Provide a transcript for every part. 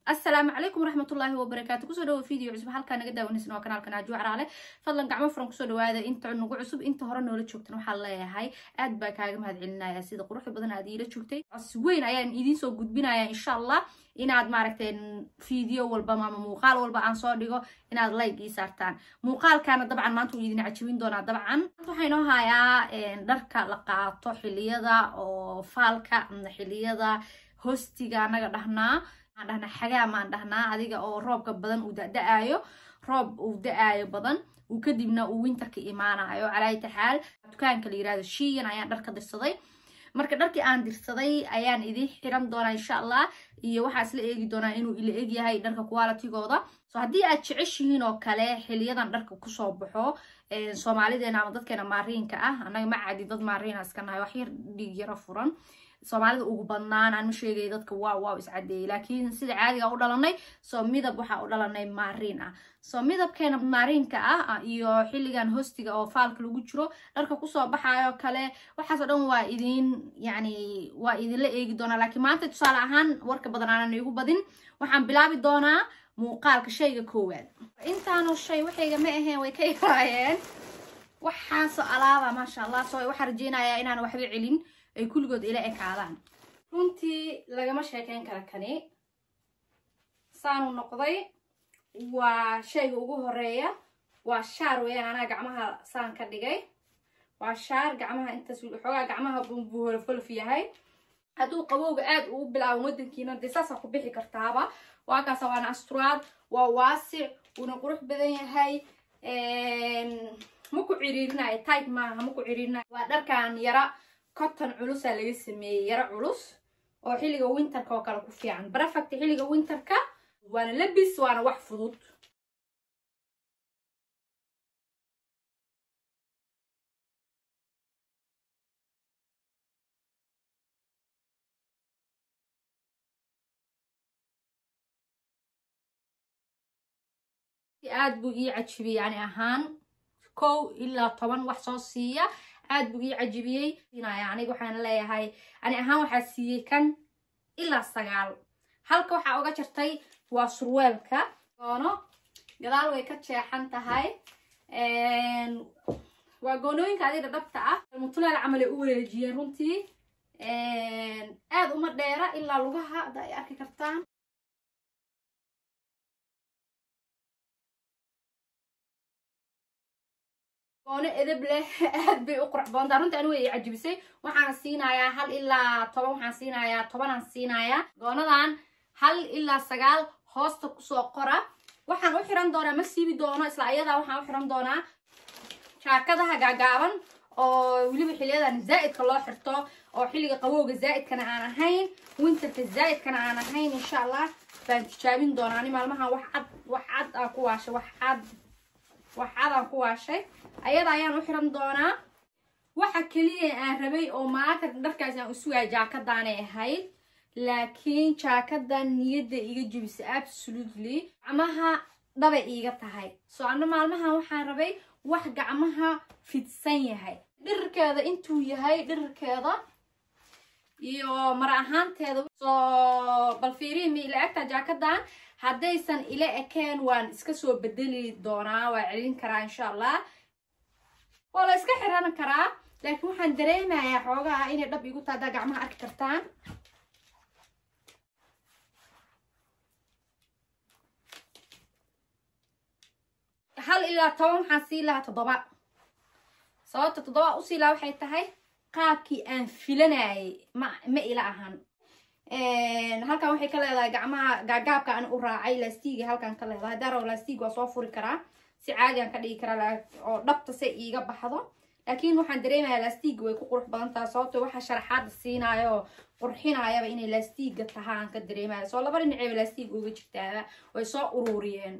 asalaamu calaykum waraxmatullaahi wabarakaatu kusoo dhawo video cusub halkaa naga daawanaysan waa kanaalkan aaju caraale fadlan gacmo furan kusoo dhawaada inta nagu cusub inta hore noola joogtan waxaan leeyahay aad baa kaaga mahad celinaya sida quruxda badan aad iila joogtay cos weyn ayaan idiin soo gudbinaya insha allah inaad maaragteen video walba ama muuqaal walba aan soo dhigo inaad like ii saartaan muuqaalkana dabcan maanta wuu idin cajabin doonaa dabcan waxaa inoo hayaa dharka la qaato xiliyada oo faalka xiliyada hostiga anaga dhahnaa aan dhahnaa xagaa maan dhahnaa adiga oo roobka badan uu da-da-aayo roob uu da-aayo badan uu kadibna uu winterka imaanayo calaayta xaal dukaanka la yirahdo shiyan ayaan dhar ka dirsaday marka dharkii aan dirsaday ayaan idiin xiran doonaa insha allah iyo waxaa isla eegi doonaa inuu ila egyahay dharka qualitygooda so haddii aad jeceshihiin oo kale xiliyadan dharka kusoo baxo soomaalideena ama dadkeena maariinka ah annaga ma cadi dad maariina iska nahay wax yar dhiig yaro furan soomaalida ugu badnaan aan ma sheegay dadka waaw waaw iscadeeyay laakiin sida caadiga u dhalanay soo midab waxaa u dhalanay maariin ah soo midabkeena maariinka ah iyo xilligan hostiga oo faalka lagu jiro dharka kusoo baxayo kale waxaasoo dhan waa idin yacni waa idinla eegi doonaa laakiin maanta tusaale ahaan warka badan aanan igu badin waxaan bilaabi doonaa muuqaalka shayga koowaad intaanu shay waxayga ma aheen way ka yaraayeen waxaasoo alaaba maasha allah soo waxaa rajeynayaa inaan waxba celin ay kulligood ila ekaadaan runtii lagama sheekeyn kara kani saanu noqday waa shayga ugu horeeya waa shaar weeyaan anaa gacmaha saan ka dhigay waa shaar gacmaha intaas xoogaa gacmaha buu holofolof yahay hadduu qabowga aad uu bilaaban wadankiina dee saasaa ku bixi kartaaba waa kaasa waana asturaad waa waasic wuuna qurux badan yahay ma ku ciriirinayo type maaha ma ku ciriirinayo waa dharkan yara cotton culusaa laga sameeyey yaro culus oo xilliga winterka oo kale ku fiican perfect xilliga winterka waana labis waana wax fudud aad buu ii cajibiyey yani ahaan kow ilaa toban wax soo siiya aad buu ii cajibiyey aniga waxaan leeyahay ani ahaan waxaa siiyey kan ilaa sagaal halka waxaa uga jartay waa surweelka goono gadaal way ka jeexan tahay waa goonooyinka adiga dhabta ah mutuleel camal ay u wareejiyeen runtii aad uma dheera ilaa lugaha hadda ay arki kartaan goono edeb leh aad bay u qurux badantaa runtii anigu ay cajibisay waxaan siinayaa hal ilaa toban waxaan siinayaa tobanaan siinayaa goonadan hal ilaa sagaal hoosta kusoo qora waxaan u xiran doonaa ma siibi doono isla ayadaa waxaan u xiran doonaa jaakadaha gaagaaban oo weliba xiliyadan zaa'idka loo xirto oo xilliga qabowga zaa'idkana aan ahayn winterka zaa'idkana aan ahayn insha allah baan tijaabin doonaa ani maalmahan wax cad wax cad aan ku waashay wax cad wax cad aan ku waashay ayada ayaan u xiran doonaa waxa keliya aan rabay oo maanta dharkaas aan usugaa jaakadaanay ahayd laakiin jaakadan niyadda iga jebisa absolutely gacmaha dhabay iiga tahay soo anna maalmahan waxaan rabay wax gacmaha fidsan yahay dhirirkeeda intuu yahay dhirirkeeda iyo mar ahaanteeda soo bal fiirihi ma ila egtaa jaakadan haddaysan ila ekeen waan iska soo bedeli doonaa waa celin karaa insha allah waa la iska xiran karaa laakiin waxaan dareemayaa xoogaha inay dhab igu tahay haddaa gacmaha arki kartaan hal ilaa toban waxaan sii lahaa toddoba sababta toddoba usii lahaa waxay tahay qaabkii aan filanayay ma ma ila ahan halkan waxay ka leedahay gacmaha gaagaabka aan u raacay lastiga halkan ka leedahay daro lastig waa soo furi karaa si caadi aan ka dhigi karaa oo dhabta se iiga baxdo laakiin waxaan dareemayaa lastiga way ku qurux badan taha sababto waxa sharaxaada siinaayo oo qurxinayaba inay lastiga taha aan ka dareemaya soo laba dhinaceyba lastiga uga jirtaaba way soo ururiyeen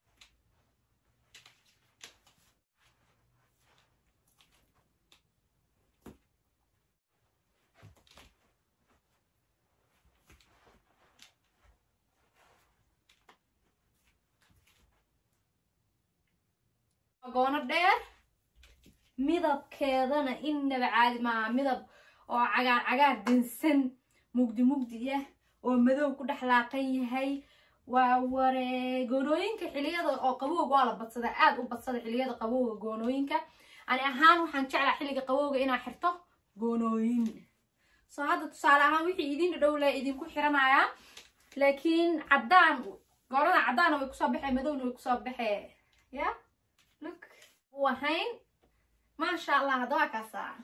goono dheer midabkeedana innaba caadi maaha midab oo cagaar cagaar dansan mugdi mugdi ah oo madow ku dhex laaqan yahay waa ware goonooyinka xiliyada oo qabowga waa la badsada aad u badsada xiliyada qabowga goonooyinka ani ahaan waxaan jeclaa xilliga qabowga inaa xirto goonooyin soo hadda tusaale ahaan wixii idin dhadhow le idinku xiranayaa laakiin caddaan goorada caddaana way kusoo baxee madowna way kusoo baxee ya look wahayn maasha allah haddawaa kaasaa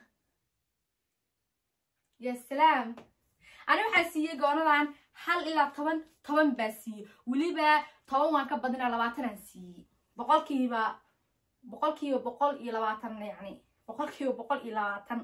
ya salaam ani waxaa siiyey goonadan hal ilaa toban toban baa siiyey weliba toban waan ka badinaa labaatanaan siiyey boqolkiiba boqolkiiba boqol iyo labaatan yacni boqolkiiba boqol iyo labaatan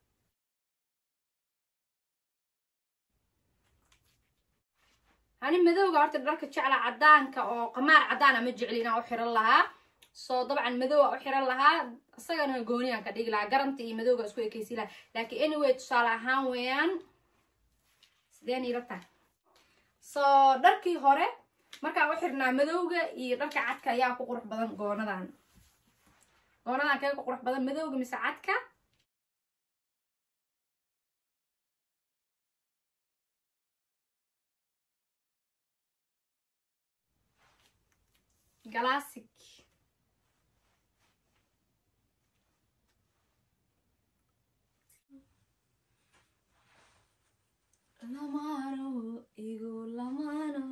ani madowga horta dharka jecla caddaanka oo qamaar caddaana ma jecli inaan u xiran lahaa soo dabcan madowa u xiran lahaa isagana gooniyaan ka dhigi lahaa garanta iyo madowga isku ekeysi lahaa laakiin anyway tusaale ahaan weeyaan sideen ila tahay soo dharkii hore markaan u xirnaa madowga iyo dharka cadka ayaa ku qurux badan goonadan goonadan kee ku qurux badan madowga mise cadka classic lamano igu lamano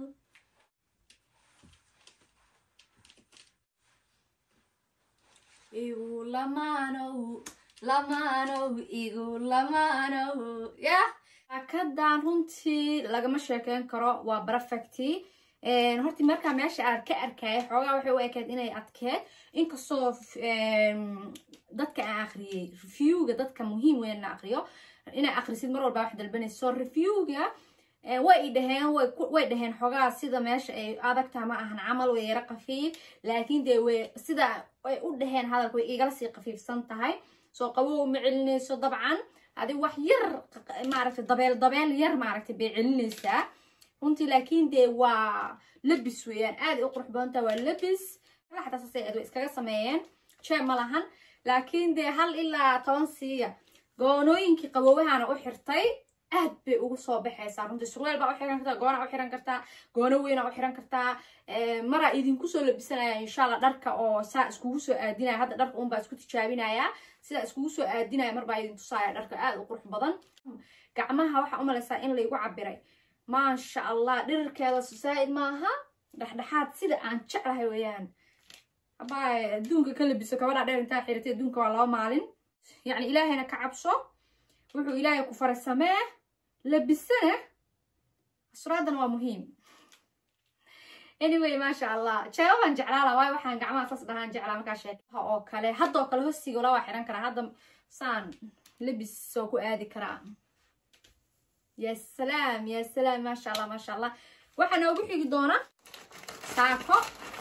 igu lamano lamano igu lamano yah akadan runtii lagama sheekeyn karo waa perfecti horti markaa meesha aad ka arkaya xoogaa waxay u ekayd inay adkeed inkastoo dadka aan akhriyey reviewga dadka muhiim weyn na akriyo inaa akrisid mar walba wax dalbanaysa so reviewga way i dhaheen way dhaheen xoogaa sida meesha ay adagtaha ma ahan camal way yaro qafiif laakiin dee way sida ay u dhaheen hadalka way igala sii qafiifsan tahay soo qabow ma celinayso dabcan adi wax yar maaragtay dabeel dabeel yar maaragtay bay celinaysaa runtii laakiin dee waa labis weeyaan aaday u qurux badantaa waa labis xataa saasay aad way iskaga sameeyeen jee ma lahan laakiin dee hal ilaa toban siiya goonooyinkii qabowahana u xirtay aad bay ugu soo baxaysaa runtii surweel baa u xiran kartaa goonaa u xiran kartaa goono weynaa u xiran kartaa maraa idinku soo labisanaya insha allah dharka oo saa iskugu soo aadinaya hadda dharka unbaa isku tijaabinaya sidaa iskugu soo aadinaya marbaa idin tusaaya dharka aad u qurux badan gacmaha waxaa u malaysaa in laygu cabiray maasha allah dhirirkeeda saa'id maaha dhexdhexaad sida aan jeclahay weeyaan abaa adduunka ka labiso kabadhaa dheer intaa xiratay adduunka waa laba maalin yacni ilaahayna ka cabso wuxuu ilaahay ku faray samee labisana asraadana waa muhiim anyway maasha allah jeeba baan jeclaala waayo waxaan gacmaha saas dhahaan jeclaa markaa sheekaha oo kale haddoo kale hostiga la waa xiran karaa hadda saan labis soo ku aadi karaa ya salaam ya salaam maasha allah maasha allah waxaa noogu xigi doona saako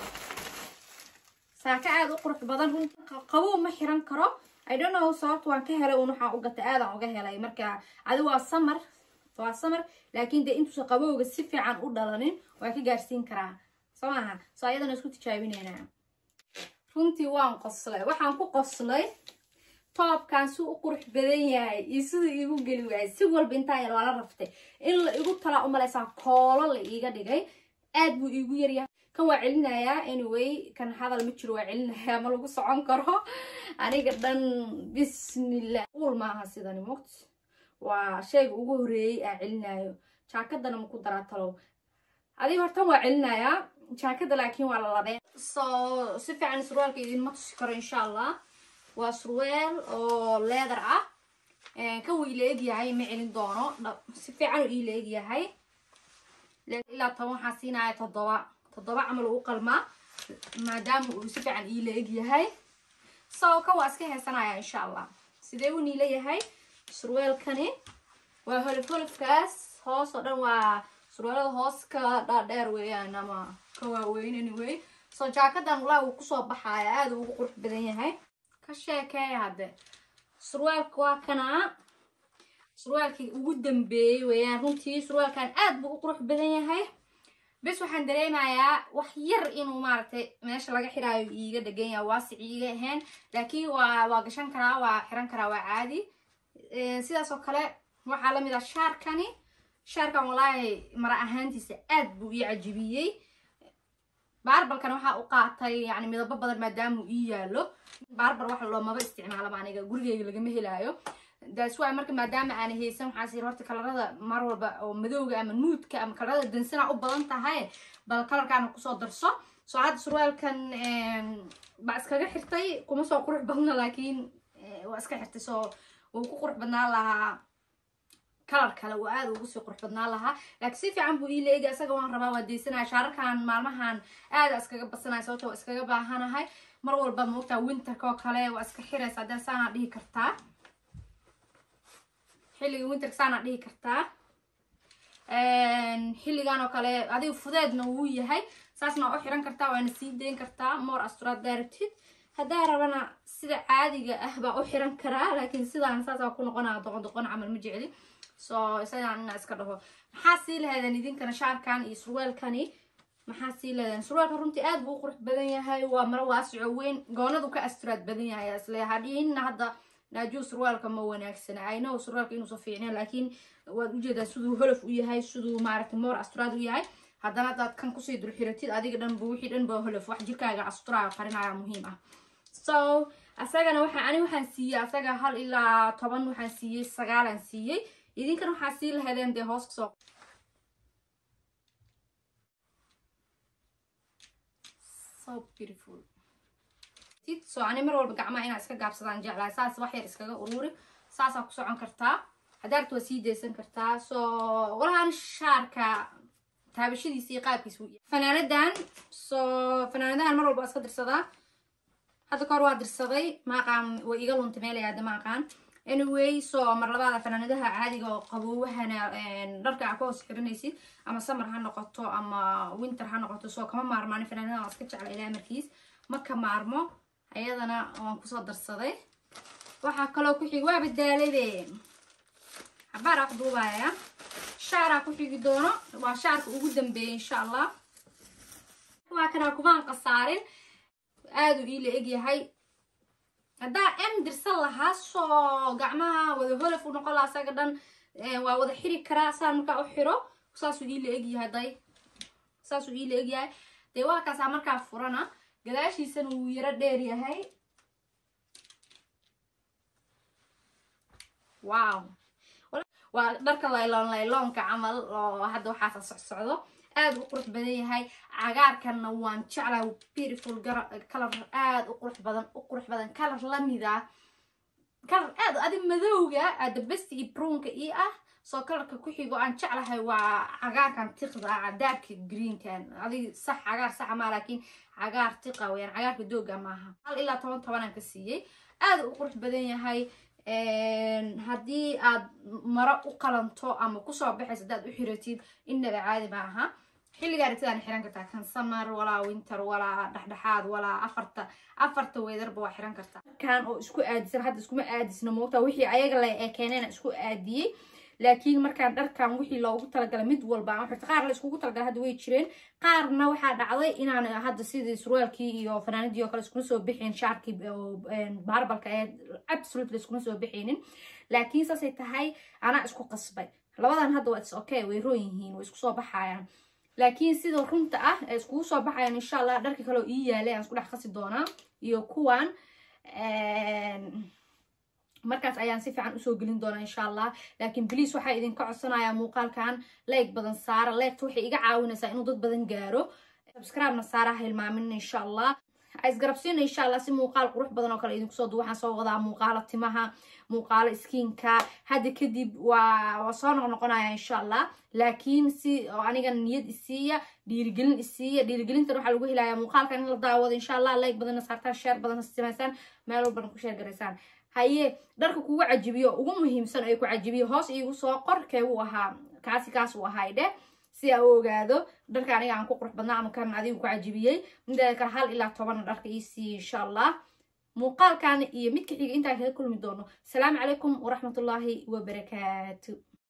saako aada u qurux badan run qabow ma xiran karo i don't know sababta waan ka helay un waxaan u gatay aadaan uga helay marka adi waa samar waa samar laakiin dee intuusa qabowga si fiican u dhalanin waa ka gaarsiin karaa soo maaha soo ayadana isku tijaabineynaa runtii waan qoslay waxaan ku qoslay toobkan si u qurux badan yahay iyo siduu iigu geli waayay si walba intaa yar waa la raftay in la igu talaa u malaysaa koolo la iiga dhigay aad buu iigu yaryahay kan waa celinayaa anyway kan hadal ma jiro waa celinayaa ma lagu socon karo aniga dhan bismillah uul maaha sidani mogt waa shayga ugu horeeyey aa celinayo jaakadana maku daraa talow adiga hortan waa celinayaa jaakada laakiin waa la labeen so si fiican surwaalka idinma tusi karo insha allah waa surweel oo leather ah kan wuu ila egyahay ma celin doono si fiican uu ila egyahay ilaa toban waxaa siinaya toddoba toddoba camal uu qalmaa maadaama uu si fiican iila egyahay so kan waa iska heesanaya insha allah sidee uu niila yahay surweelkani waa holof holofkaas hoos oo dhan waa surweelada hoos ka dhaadheer weeyaan ama ka waaweyn anyway so jaakadan walaa wuu kusoo baxaya aada ugu qurux badan yahay ka sheekeeya hadde surwaalka waa kanaa surwaalkii ugu dambeeyey weeyaan runtii surwaalkan aad buu u qurux badan yahay bes waxaan dareemayaa wax yar inuu maaragtay meesha laga xiraayo iiga dhegan yahay waasic iiga ahayn laakiin waa waa gashan karaa waa xiran karaa waa caadi sidaas oo kale waxaa lamid ah shaarkani shaarkan walaahi mara ahaantiisa aad buu ii cajibiyey baarbalkan waxaa u qaatay yani midabo badan maadaama uu ii yaalo baarbal wax loomaba isticmaalaba aniga gurigeyga lagama helaayo daas waa marka maadaama aan haysan waxaas yiri horta kalarada mar walba oo madowga ama nuudka ama kalarada dansana u badan tahay bal kalarkaana kusoo darso soo hadda surwaalkan baa iskaga xirtay kuma soo qurux badna laakiin waa iska xirtay soo wuu ku qurux badnaan lahaa kalar kale uu aada ugu sii qurux badnaan lahaa laakiin si fiican buu ii leegi isaga waan rabaa waa deysanaya shaararkan maalmahan aada iskaga badsanaya sababto waa iskaga baahanahay mar walba maogtaa winterka oo kale waa iska xiraysa haddee saanaa dhihi kartaa xilliga winterka saanaa dhihi kartaa xilligan oo kale adiga fudeedna wuu yahay saasna waa u xiran kartaa waana sii dayn kartaa more asturaad daaratid haddaa rabana sida caadiga ah baa u xiran karaa laakiin sidaan saasaa ku noqonaa doqon doqon camal ma jecli so isagaan inaa iska dhaho maxaa sii lahaydeen idinkana shaarkan iyo surwaalkani maxaa sii lahaydeen surwaalka runtii aad buu u qurux badan yahay waa maro waasico weyn goonadu ka asturaad badan yahay isle hadhiinna hadda naajuu surwaalka ma wanaagsana aynow surwaalka inuusa fiicneen laakiin waad ujeedaa siduu holof u yahay siduu maaragtay moor asturaad u yahay haddana hadaad kan kusii dulxiratid adiga dhan bu wixii dhan ba holof wax jirkaaga asturaayo qarinaya muhiim ah so asagana waxa ani waxaan siiyey asaga hal ilaa toban waxaan siiyey sagaalaan siiyey idinkan waxaa sii lahaydeen dee hoos kasoo so beautiful so ani mar walba gacmaha inaa iska gaabsadaan jeclahay saas wax yar iskaga ururi saasaa ku socon kartaa hadaarta waa sii daysan kartaa so walahaan shaarka taabashadiisa iyo qaabkiisa fanaanadan so fanaanadahan mar walba waa iska dirsadaa hadda kahor waa dirsaday maaqaan way iga lunta meelay hadda maaqaan anyway so mar labaada fanaanadaha caadiga oo qaboowahana dharka aa ka hoos xiranaysid ama samar ha noqoto ama winter ha noqoto so kama maarmaan fanaanadaha waa iska jecla ilaa markiis ma ka maarmo ayadana waan kusoo darsaday waxaa kaloo ku xigi waa badaalade xabaaraa ku duubaya shaaraa ku xigi doono waa shaarka ugu dambeeyay insha allah waa kanaa kumaan qasaarin aada u iila egyahay haddaa m dirsan lahaa soo gacmaha wada holof u noqon lahaa asaga dhan waa wada xiri karaa saan markaa u xiro saasuu iila egyahay day saasuu iila egyahay dee waa kaasaa markaa furana gadaashiisana wuu yaro dheer yahay wow waa dharka layloon layloonka camal oo hadda waxaasa socsocdo aada u qurux badan yahay cagaarkanna waan jeclahay beautiful kalar aada u qurux badan u qurux badan kalar lamid ah kalar aad adi madowga aada besti iyo brownka ii ah soo kalarka ku xigo aan jeclahay waa cagaarkan tiqda ah cadaabka greenkan adig sax cagaar saxa maa laakiin cagaar tiqa weyaan cagaarka dooga maaha hal ilaa toban tobanaan ka siiyey aada u qurux badan yahay haddii aad maro u qalanto ama kusoo baxayso haddaad u xiratid innaba caadi ma aha xilliga aragtidaan xiran kartaa kan samar walaa winter walaa dhexdhexaad walaa afarta afarta weedarba waa xiran kartaa kan oo isku aadisan hadda iskuma aadisna moogtaa wixii ayaga la ee keeneena isku aadiyey laakiin markaan dharkan wixii loogu talagalay mid walba aan xirta qaar la iskugu talagalay hadda way jireen qaarna waxaa dhacday inaan hadda sidii surwaalkii iyo fanaanadii oo kale iskuma soo bixin shaarkii baarbalka ee absolutely iskuma soo bixinin laakiin saasay tahay anaa isku qasbay labadan hadda waa is okay way roon yihiin way isku soo baxayaan laakiin sida runta ah ee iskugu soo baxayaan insha allah dharka kale oo ii yaalay aan isku dhex qasi doonaa iyo kuwan markaas ayaan si fiican usoo gelin doonaa insha allah laakiin bliis waxaa idinka codsanayaa muuqaalkan leeg badan saara leegta waxay iga caawinaysaa inuu dad badan gaaro subscribe-na saara hilmaamin insha allah isgarabsiina insha allah si muuqaal qurux badan oo kale idinku soo du waxaan soo wadaa muuqaalo timaha muuqaalo skiinka hadda kadib waa waa soo noqnoqonaya insha allah laakiin si oo aniga niyad isiiya dhiirigelin isiiya dhiirigelintan waxaa lagu helayaa muuqaalkan in la daawado insha allah like badanna saartaan sheer badanna samaysaan meel walbana ku sheer garaysaan haye dharka kugu cajibiyo ugu muhiimsan ay ku cajibiyo hoos iigu soo qor keebuu ahaa kaasi kaas uu ahay dheh si aa u ogaado dharka aniga aan ku qurux badnaa ama kan adigu ku cajibiyey mideeda kale hal ilaa tobanna dharka ii siiye insha allah muuqaalkan iyo midka xiga intaan kaga kulmi doono asalaamu calaykum waraxmatullaahi wabarakaatu